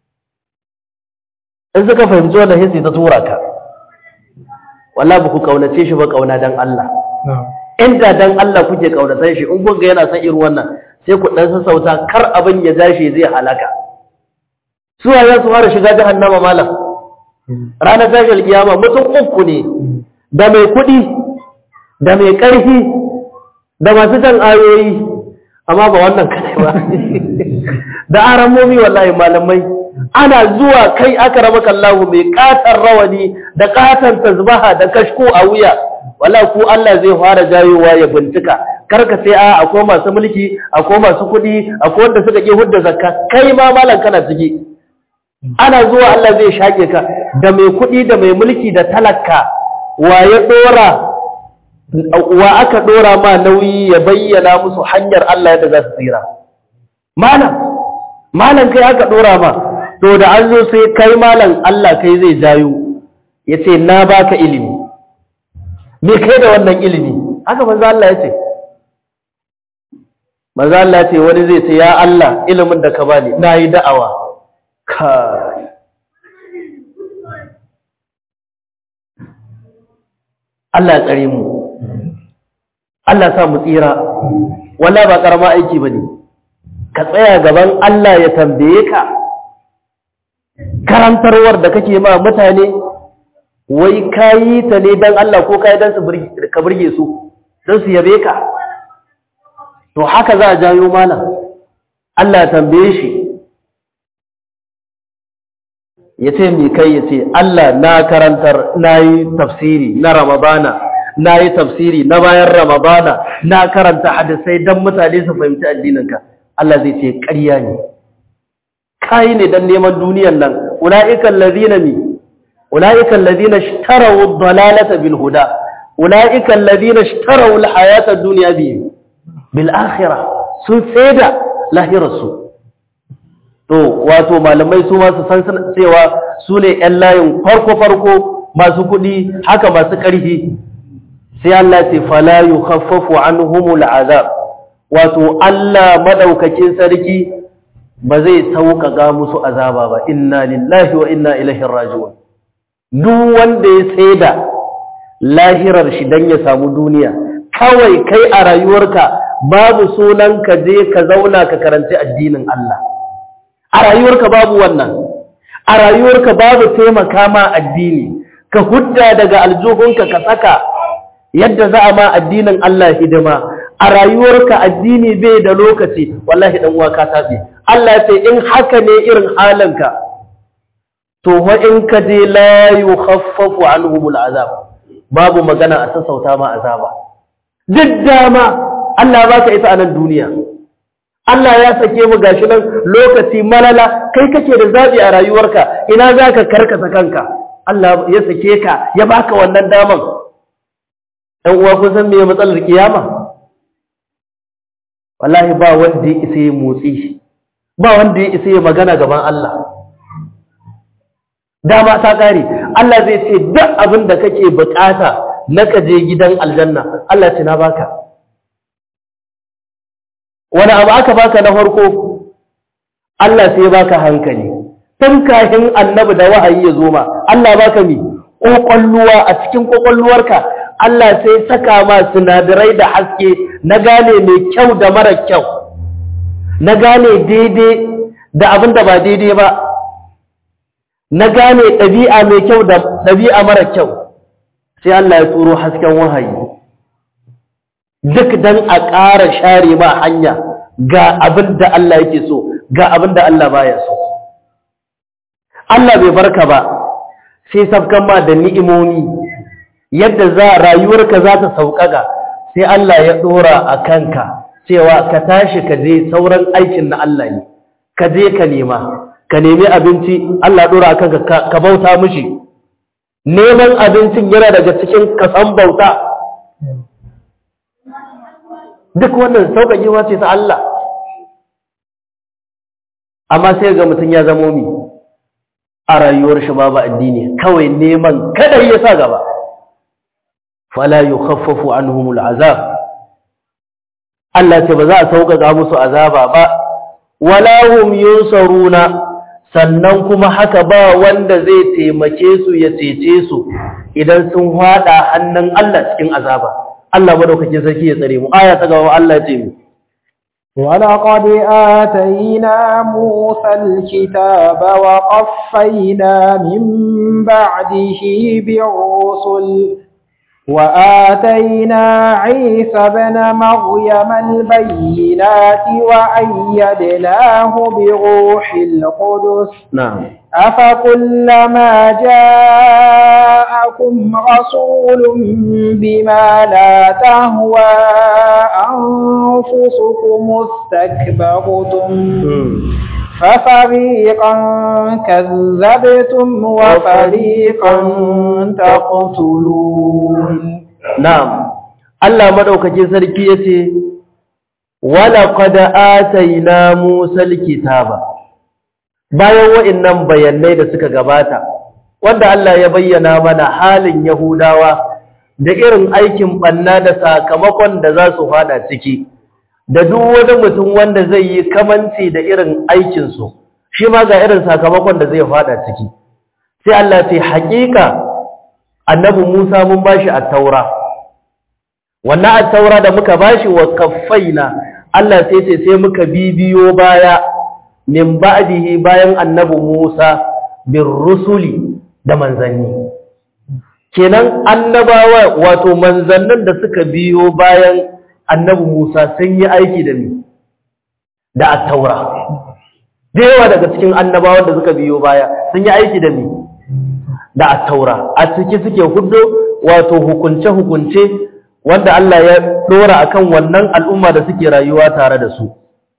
in suka fahimci wannan sai su ta tura ka wallahi ba ku kaunace shi ba kauna dan Allah inda dan Allah kuke kaunatar shi in kun ga yana son irin wannan sai ku dan sassauta kar abin ya dashi zai halaka su ya su fara shiga jahannama malam ranar tashar kiyama mutum uku ne da mai kuɗi da mai ƙarfi da masu jan ayoyi amma ba wannan kadai ba da aramomi wallahi malamai ana zuwa kai aka rama kallahu mai katar rawani da katar tasbaha da kashko a wuya wala ku Allah zai fara jayowa ya bincika karka sai a akwai masu mulki akwai masu kuɗi akwai wanda suka ke hudda zakka kai ma malam kana ciki ana zuwa Allah zai shake ka da mai kuɗi da mai mulki da talaka wa ya dora wa aka dora ma nauyi ya bayyana musu hanyar Allah yadda za su tsira malam malam kai aka dora ma to da an zo sai kai malam Allah kai zai jayo yace na baka ilimi me kai da wannan ilimi haka manzo Allah yace manzo Allah yace wani zai ce ya Allah ilimin da ka bani nayi da'awa kai Allah ya tsare mu Allah sa mu tsira wala ba karama aiki bane ka tsaya gaban Allah ya tambaye ka karantarwar da kake ma mutane wai kayi ta ne dan Allah ko kayi dan su ka burge su dan su yabe ka to haka za a jayo mana Allah ya tambaye shi ya ce mi kai ya ce Allah na karantar na yi tafsiri na Ramadana na yi tafsiri na bayan Ramadana na karanta hadisai don mutane su fahimci addininka Allah zai ce ƙarya ne kai ne don neman duniyan nan ula'ikan ladina mi ula'ikan ladina ishtaraw ad-dalalata bil huda ula'ikan ladina ishtaraw al-hayata ad-dunya bi bil akhirah sun tseda lahirarsu to wato malamai su ma su san cewa su ne ƴan layin farko farko masu kuɗi haka masu ƙarfi sai Allah ce fala yukhaffafu anhumul azab wato Allah madaukakin sarki ba zai sauƙaƙa musu azaba ba inna lillahi wa inna ilaihi raji'un duk wanda ya tsaida lahirar shi dan ya samu duniya kawai kai a rayuwarka babu sunan ka je ka zauna ka karanci addinin Allah a rayuwarka babu wannan a rayuwarka babu taimaka ma addini ka hudda daga aljuhunka ka saka yadda za a ma addinin Allah hidima a rayuwarka addini bai da lokaci wallahi dan uwa ka tafi Allah ya ce in haka ne irin halinka to wa in ka je la yukhaffafu anhumul azab babu magana a sassauta ma azaba duk dama Allah ba ka ita a nan duniya Allah ya sake mu gashi nan lokaci malala kai kake da zabi a rayuwarka ina zaka karkasa kanka Allah ya sake ka ya baka wannan daman ɗan uwa kun san meye matsalar kiyama wallahi ba wanda ya isa ya motsi ba wanda ya isa ya magana gaban Allah dama ta kare Allah zai ce duk abin da kake bukata na ka je gidan aljanna Allah ce na baka wani abu aka baka na farko Allah sai ya baka hankali tun kafin annabi da wahayi ya zo ma Allah baka mi kokolluwa a cikin kokolluwarka Allah sai saka ma sinadarai da haske na gane mai kyau da mara kyau na gane daidai da abin da ba daidai ba na gane ɗabi'a mai kyau da ɗabi'a mara kyau sai Allah ya turo hasken wahayi duk dan a ƙara share ma hanya ga abin da Allah yake so ga abin da Allah baya so Allah bai barka ba sai sabkan ma da ni'imomi yadda za rayuwarka za ta sauƙaƙa sai Allah ya ɗora a kanka cewa ka tashi ka je sauran aikin na Allah ne ka je ka nema ka nemi abinci Allah ɗora a kanka ka bauta mishi neman abincin yana daga cikin kasan bauta duk wannan sauƙaƙewa ce ta Allah amma sai ga mutum ya zamo mi a rayuwar shi babu addini kawai neman kada ya sa gaba fala yukhaffafu anhumul azab Allah ce ba za a sauƙaƙa musu azaba ba wala hum yunsaruna sannan kuma haka ba wanda zai taimake su ya cece su idan sun hada hannun Allah cikin azaba Allah madaukakin sarki ya tsare mu aya ta gaba Allah ya ce mu ولقد آتينا موسى الكتاب وقفينا من بعده بالرسل وآتينا عيسى بن مريم البينات وأيدناه بروح القدس na'am أفكلما جاءكم رسول بما لا تهوى أنفسكم استكبرتم ففريقا كذبتم وفريقا تقتلون na'am Allah madaukakin sarki yace wala qad atayna Musa alkitaba bayan wa'annan bayanai da suka gabata wanda Allah ya bayyana mana halin Yahudawa da irin aikin banna da sakamakon da za su fada ciki da duk wani mutum wanda zai yi kamanci da irin aikinsu shi ma ga irin sakamakon da zai fada ciki sai Allah ce haƙiƙa annabi Musa mun bashi at-taura wannan at-taura da muka bashi wa kaffaina Allah sai ce sai muka bibiyo baya min ba'dihi bayan annabi Musa bir rusuli da manzanni kenan annabawa wato manzannin da suka biyo bayan annabi Musa sun yi aiki da ni da at-taura da yawa daga cikin annabawan da suka biyo baya sun yi aiki da ni da at-taura a ciki suke hudo wato hukunce hukunce wanda Allah ya dora akan wannan al'umma da suke rayuwa tare da su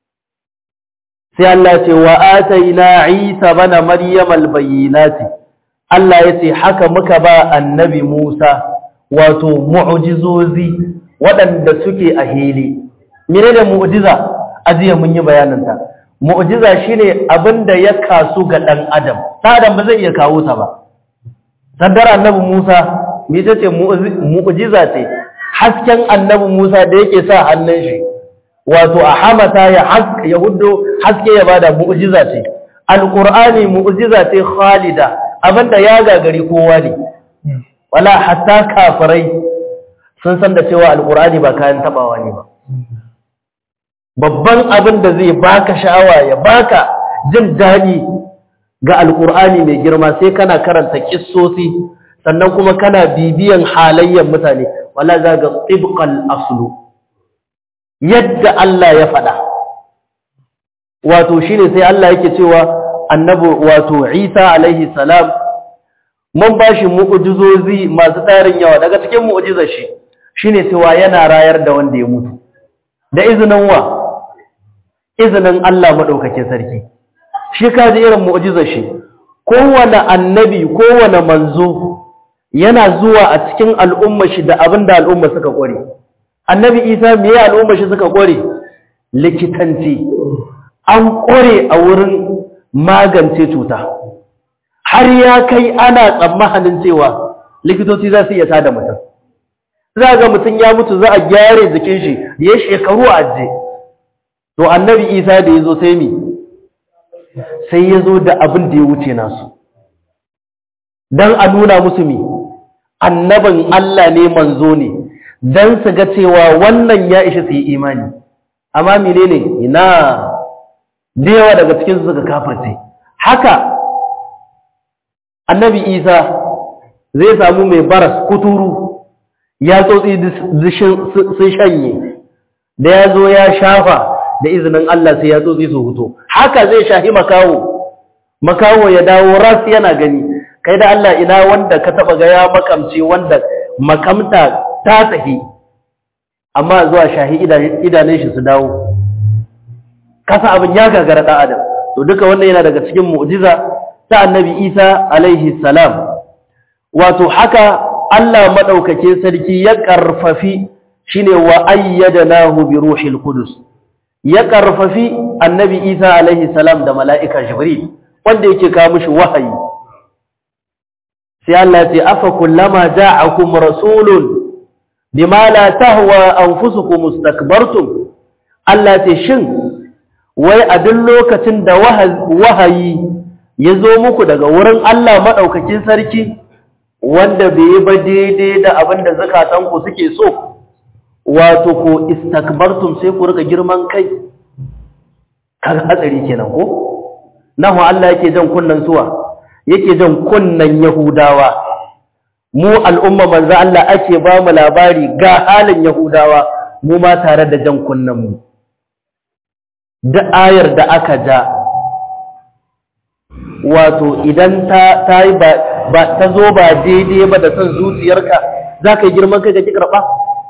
sai Allah ce wa ataina Isa bana Maryam al-bayyinati Allah yace haka muka ba annabi Musa wato mu'jizozi waɗanda suke a hili menene mu'jiza ajiya mun yi bayanin ta mu'jiza shine abinda ya kasu ga dan adam dan adam ba zai iya kawo ta ba sandar annabi Musa me tace mu'jiza ce hasken annabi Musa da yake sa hannun shi wato a hamata ya haske ya huddo haske ya bada mu'jiza ce alqur'ani mu'jiza ce khalida abinda ya gagari kowa ne wala hatta kafirai sun san da cewa alqur'ani ba kayan tabawa ne ba babban abin da zai baka sha'awa ya baka jin daɗi ga alqur'ani mai girma sai kana karanta kissosi sannan kuma kana bibiyan halayyar mutane wala za ga tibqal aslu yadda Allah ya faɗa wato shine sai Allah yake cewa annabi wato Isa alaihi salam mun bashi mu'jizozi masu tarin yawa daga cikin mu'jizar shi shine cewa yana rayar da wanda ya mutu da izinin wa izinin Allah madaukakin sarki shi kaji irin mu'jizar shi kowane annabi kowane manzo yana zuwa a cikin al'umma shi da abinda al'umma suka kware annabi isa me ya al'umma shi suka kware likitanci an kware a wurin magance cuta har ya kai ana tsammanin cewa likitoci za su iya tada mutum za ga mutum ya mutu za a gyare jikin shi ya shekaru a ajiye to annabi isa da ya zo sai mi sai ya zo da abin da ya wuce nasu don a nuna musu mi annabin Allah ne manzo ne don su ga cewa wannan ya ishi su yi imani amma mine ne ina da yawa daga cikin suka kafarce haka annabi isa zai samu mai baras kuturu ya tsotsi sun shanye da ya zo ya shafa da izinin Allah sai ya tsotsi su huto haka zai shahi makawo makawo ya dawo ras yana gani kai da Allah ina wanda ka taba ga ya makamce wanda makamta ta tsahi amma zuwa shahi idanun shi su dawo kasa abin ya gagara da adam to duka wannan yana daga cikin mu'jiza ta annabi Isa alaihi salam wato haka Allah maɗaukake sarki ya ƙarfafi shine wa ayyadnahu bi ruhil qudus ya ƙarfafi annabi Isa alaihi salam da mala'ika Jibril wanda yake kawo mishi wahayi sai Allah ce afa kullama ja'akum rasulun bima la tahwa anfusukum mustakbartum Allah ce shin wai a duk lokacin da wahayi ya zo muku daga wurin Allah madaukakin sarki wanda bai yi ba daidai da abin da zakatanku suke so wato ko istakbartum sai ku rika girman kai kaga hatsari kenan ko nahu Allah yake jan kunnan suwa yake jan kunnan yahudawa mu al'umma manzo Allah ake ba mu labari ga halin yahudawa mu ma tare da jan kunnan mu da ayar da aka ja wato idan ta ta yi ba ba ta zo ba daidai ba da son zuciyarka za ka yi girman kai ka ki karɓa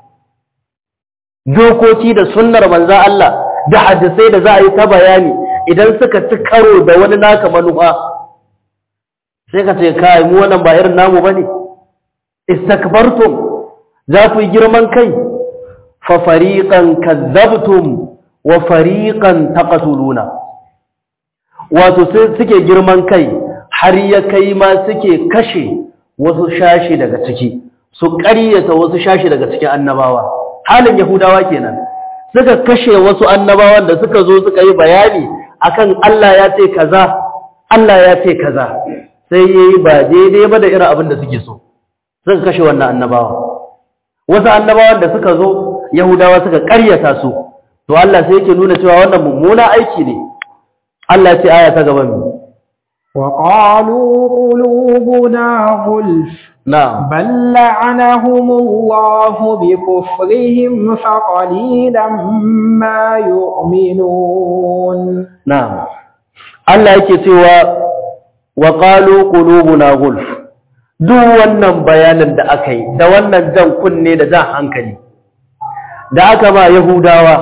dokoki da sunnar manzo Allah da hadisai da za a yi ta bayani idan suka ci karo da wani naka manufa sai ka ce kai mu wannan ba irin namu bane istakbartum za ku yi girman kai fa fariqan kadzabtum wa fariqan taqtuluna wato suke girman kai har ya kai ma suke kashe wasu shashi daga ciki su ƙaryata wasu shashi daga cikin annabawa halin yahudawa kenan suka kashe wasu annabawan da suka zo suka yi bayani akan Allah ya ce kaza Allah ya ce kaza sai yayi ba daidai ba da irin abin da suke so suka kashe wannan annabawa wasu annabawan da suka zo yahudawa suka ƙaryata su to Allah sai yake nuna cewa wannan mummuna aiki ne Allah ya ce aya ta gaban mu وقالوا قلوبنا غلف na'am بل لعنهم الله بكفرهم فقليلا ما يؤمنون na'am Allah yake cewa wa qalu qulubuna gulf duk wannan bayanin da aka yi da wannan jan kunne da jan hankali da aka ba yahudawa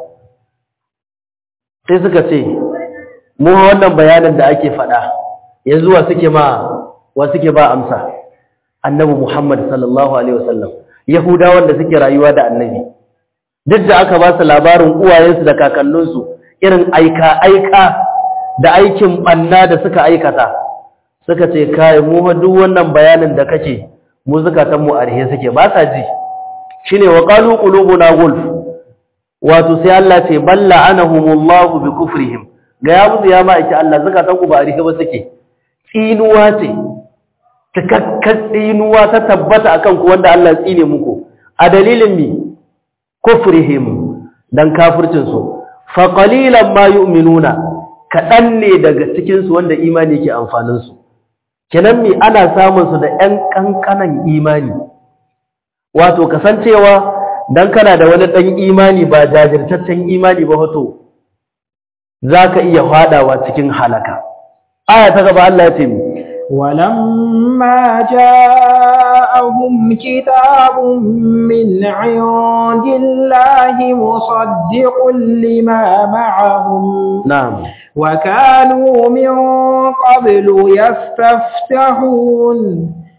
sai suka ce mu wannan bayanin da ake faɗa yanzu wa suke ma wa suke ba amsa annabi Muhammad sallallahu alaihi wasallam yahudawan da suke rayuwa da annabi duk da aka ba su labarin uwayensu da kakanninsu irin aika aika da aikin banna da suka aikata suka ce kai mu fa duk wannan bayanin da kake mu zakatan mu arhe suke ba sa ji shine wa qalu qulubuna gulf wato sai Allah ce balla anahumullahu bi kufrihim ga ya musu ya ma'aiki Allah zakatan ku ba arhe ba suke tsinuwa ce cikakkar tsinuwa ta tabbata akan ku wanda Allah ya tsine muku a dalilin mi kufrihim dan kafircin su fa qalilan ma yu'minuna kadan ne daga cikin su wanda imani yake amfanin su kenan mi ana samun su da ƴan kankanan imani wato kasancewa dan kana da wani dan imani ba jajirtaccen imani ba wato zaka iya fadawa cikin halaka aya ta gaba Allah ya ce mi ولما جاءهم كتاب من عند الله مصدق لما معهم na'am وكانوا من قبل يستفتحون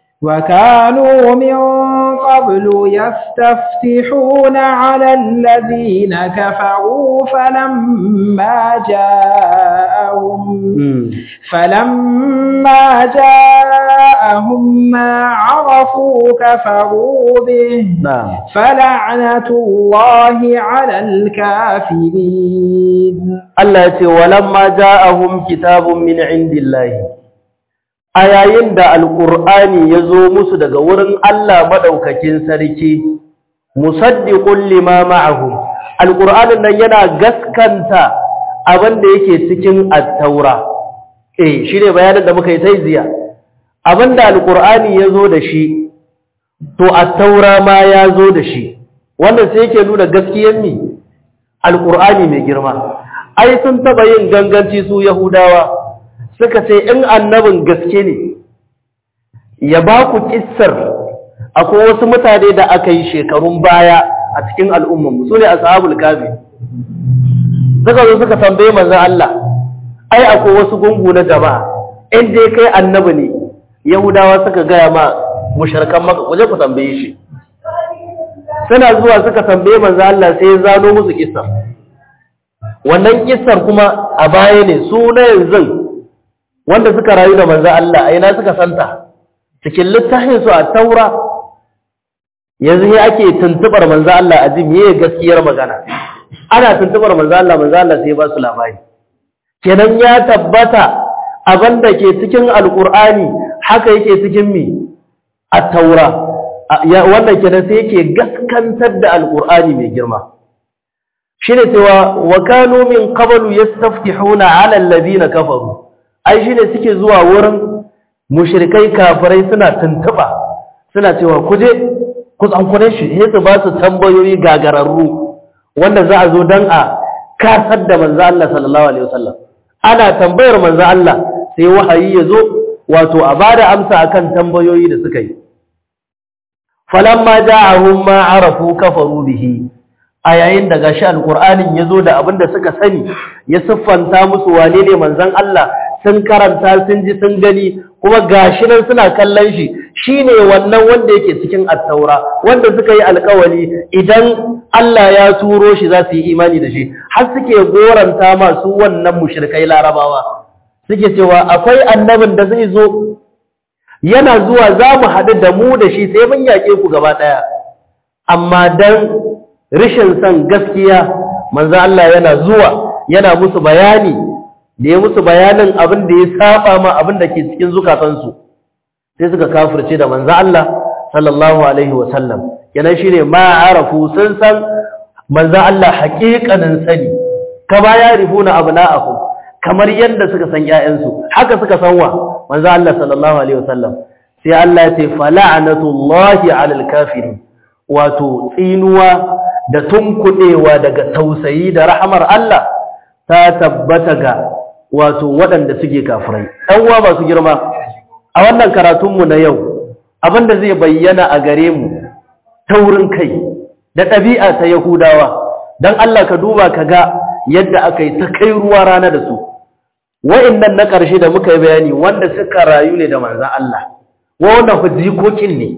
وكانوا من قبل يستفتحون على الذين كفروا فلما جاءهم mm. فلما جاءهم ما عرفوا كفروا به na'am فلعنة الله على الكافرين Allah ya ce walamma ja'ahum kitabun min indillahi a yayin da alqur'ani ya zo musu daga wurin Allah madaukakin sarki musaddiqun lima ma'ahum alqur'anin nan yana gaskanta abin da yake cikin at-taura eh shine bayanin da muka yi sai ziya abinda alqur'ani ya zo da shi to at-taura ma ya zo da shi wannan sai yake nuna gaskiyar mi alqur'ani mai girma ai sun taba yin ganganci su yahudawa suka ce in annabin gaske ne ya ba ku kissar akwai wasu mutane da aka yi shekarun baya a cikin al'ummanmu su ne ashabul kafi suka zo suka tambaye manzon Allah ai akwai wasu gungu na jama'a in dai kai annabi ne yahudawa suka gaya ma mushrikan maka kuje ku tambaye shi suna zuwa suka tambaye manzo Allah sai ya zano musu kissa wannan kissar kuma a baya ne su na yanzu wanda suka rayu da manzo Allah a ina suka santa cikin littafin su a taura yanzu ne ake tuntubar manzo Allah a ji meye gaskiyar magana ana tuntubar manzo Allah manzo Allah sai ba su labari kenan ya tabbata abin da ke cikin alkur'ani haka yake cikin mi at-taura wannan kenan sai yake gaskantar da alkur'ani mai girma shine cewa wa kanu min qablu yastaftihuna 'ala alladhina kafaru ai shine suke zuwa wurin mushrikai kafirai suna tuntuba suna cewa kuje ku tsankure shi sai su ba su tambayoyi gagararru wanda za a zo dan a kasar da manzo Allah sallallahu alaihi wasallam ana tambayar manzo Allah sai wahayi ya zo wato a bada amsa akan tambayoyi da suka yi falamma ja'ahum ma arafu kafaru bihi a yayin da gashi alqur'anin yazo da abin da suka sani ya siffanta musu wane ne manzon Allah sun karanta sun ji sun gani kuma gashi nan suna kallon shi shine wannan wanda yake cikin at-taura wanda suka yi alƙawari idan Allah ya turo shi za su yi imani da shi har suke goranta masu wannan mushrikai larabawa suke cewa akwai annabin da zai zo yana zuwa za mu haɗu da mu da shi sai mun yaƙe ku gaba ɗaya amma dan rishin son gaskiya manzo Allah yana zuwa yana musu bayani da ya musu bayanin abin da ya saba ma abin da ke cikin zukatansu sai suka kafirce da manzo Allah sallallahu alaihi wa sallam kenan shine ma arafu sun san manzo Allah haƙiƙanin sani kama ya rifuna abna'ahum kamar yadda suka san ƴaƴansu haka suka san wa manzo Allah sallallahu alaihi wasallam sai Allah ya ce fala'natullahi 'alal kafirin wato tsinuwa da tunkudewa daga tausayi da rahamar Allah ta tabbata ga wato waɗanda suke kafirai dan uwa masu girma a wannan karatun mu na yau abinda zai bayyana a gare mu taurin kai da ɗabi'a ta Yahudawa dan Allah ka duba ka ga yadda aka yi ta kai ruwa rana da su wa'annan na ƙarshe da muka yi bayani wanda suka rayu ne da manzan Allah wanda hujjikokin ne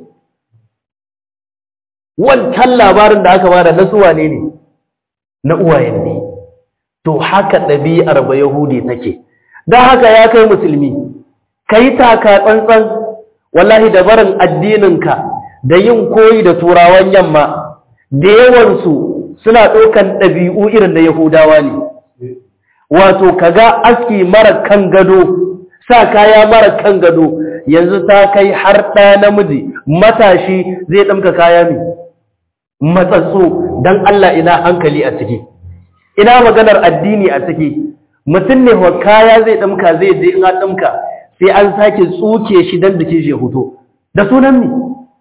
wancan labarin da aka bada na suwa ne ne na uwayen ne to haka ɗabi'ar ba yahudi take don haka ya kai musulmi ka yi taka tsantsan wallahi da barin addininka da yin koyi da turawan yamma da yawansu suna ɗaukan ɗabi'u irin da yahudawa ne wato kaga aski mara kan gado sa kaya mara kan gado yanzu ta kai har ɗa namiji matashi zai ɗamka kaya ne matsatsu don Allah ina hankali a ciki ina maganar addini a ciki mutum ne wa kaya zai ɗamka zai je in ɗamka sai an sake tsuke shi don da ke shi hoto da sunan mi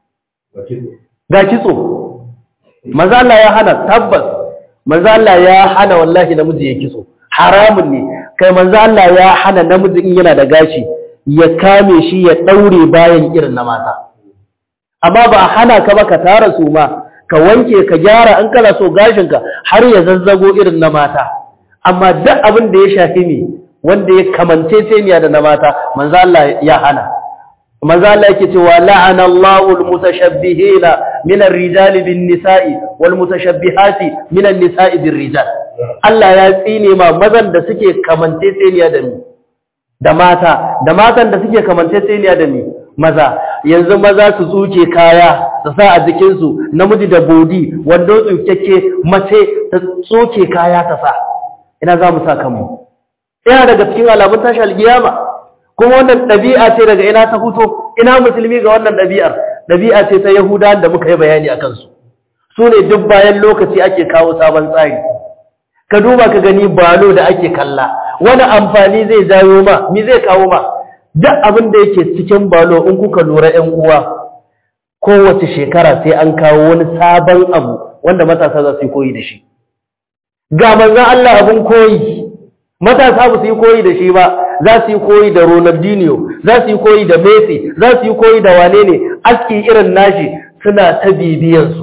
ga kitso maza Allah ya hana tabbas maza Allah ya hana wallahi namiji ya kitso haramun ne kai manzo Allah ya hana namiji in yana da gashi ya kame shi ya daure bayan irin na mata amma ba hana ka ba ka tara su ma ka wanke ka gyara an kana so gashin ka har ya zazzago irin na mata amma duk abin da ya shafi ne wanda ya kamance tseniya da na mata manzo Allah ya hana manzo Allah yake cewa la'ana Allahu al-mutashabbihina min ar-rijali bin-nisa'i wal-mutashabbihati min an-nisa'i bir-rijal Allah ya tsine ma mazan da suke kamance tseniya da mi da mata da matan da suke kamance tseniya da mi maza yanzu maza su tsuke kaya su sa a jikinsu namiji da bodi wando tsukekke mace ta tsuke kaya ta sa ina za mu sa kanmu ina daga cikin alamun tashi alkiyama kuma wannan ɗabi'a ce daga ina ta fito ina musulmi ga wannan ɗabi'ar ɗabi'a ce ta yahuda da muka yi bayani a kansu su ne duk bayan lokaci ake kawo sabon tsari ka duba ka gani balo da ake kalla wani amfani zai jawo ma mi zai kawo ma duk abin da yake cikin balo in kuka lura 'yan uwa kowace shekara sai an kawo wani sabon abu wanda matasa za su yi koyi da shi ga manzan Allah abin koyi matasa ba su yi koyi da shi ba za su yi koyi da Ronaldinho za su yi koyi da Messi za su yi koyi da wane ne aski irin nashi suna ta bibiyansu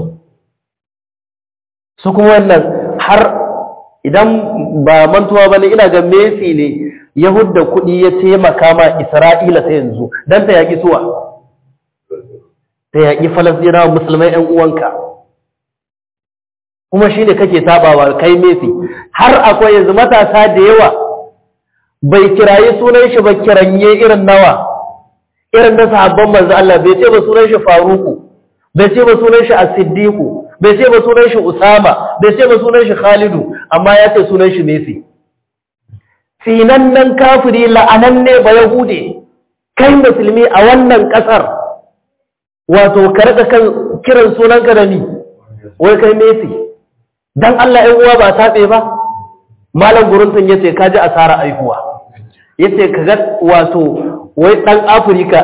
su kuma wannan har idan ba mantuwa ba ne ina ga Messi ne Yahudda kuɗi ya taimaka ma Isra'ila ta yanzu don ta yaƙi suwa ta yaƙi falasɗinawa musulmai ‘yan uwanka kuma shi ne kake tabawa kai mesi har akwai yanzu matasa da yawa bai kirayi sunan shi ba kiranye irin nawa irin na sahabban manzo Allah bai ce ba sunan shi faruku bai ce ba sunan shi as-siddiqu bai ce ba sunan shi usama bai ce ba sunan shi khalidu amma ya ce sunan shi mesi nan kafiri la'ananne ba yahude kai musulmi a wannan kasar wato ka rika kan kiran sunanka da ni wai kai mesi dan Allah ɗan uwa ba taɓe ba malam guruntun yace ka ji asara aihuwa yace ka ga wato wai dan Afirka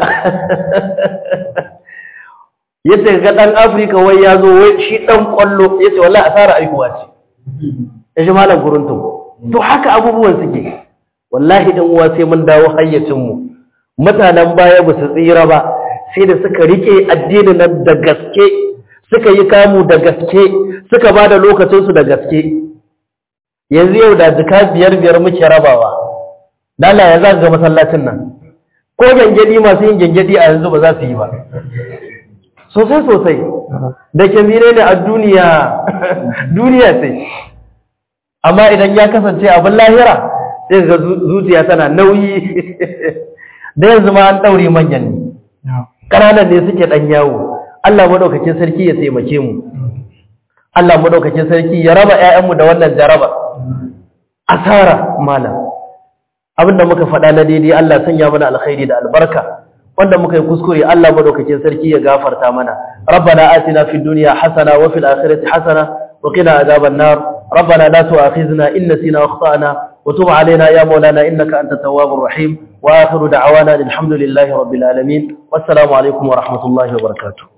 yace ka ga dan Afirka wai ya zo wai shi dan kwallo yace wallahi asara aihuwa ce yace malam guruntun to haka abubuwan suke wallahi ɗan uwa sai mun dawo hayyacin mu mutanen baya ba su tsira ba sai da suka rike addinin nan da gaske suka yi kamu da gaske suka ba da lokacinsu da gaske yanzu yau da jika biyar biyar muke rabawa dala ya za ga masallacin nan ko gyangyadi masu yin gyangyadi a yanzu ba za su yi ba sosai sosai da kyamire ne a duniya duniya sai amma idan ya kasance abin lahira sai ga zuciya tana nauyi da yanzu ma an ɗaure manyan ne ƙananan ne suke ɗan yawo Allah maɗaukakin sarki ya taimake mu Allah maɗaukakin sarki ya raba ‘ya'yanmu da wannan jaraba asara malam abinda muka faɗa na daidai Allah sanya mana alkhairi da albarka wanda muka yi kuskure Allah maɗaukakin sarki ya gafarta mana rabbana atina fid dunya hasana wa fil akhirati hasana wa qina adhaban nar rabbana la tu'akhizna in nasina wa akhtana wa tub alaina ya maulana innaka antat tawwabur rahim wa akhiru da'wana alhamdulillahi rabbil alamin wassalamu alaikum wa rahmatullahi wa barakatuh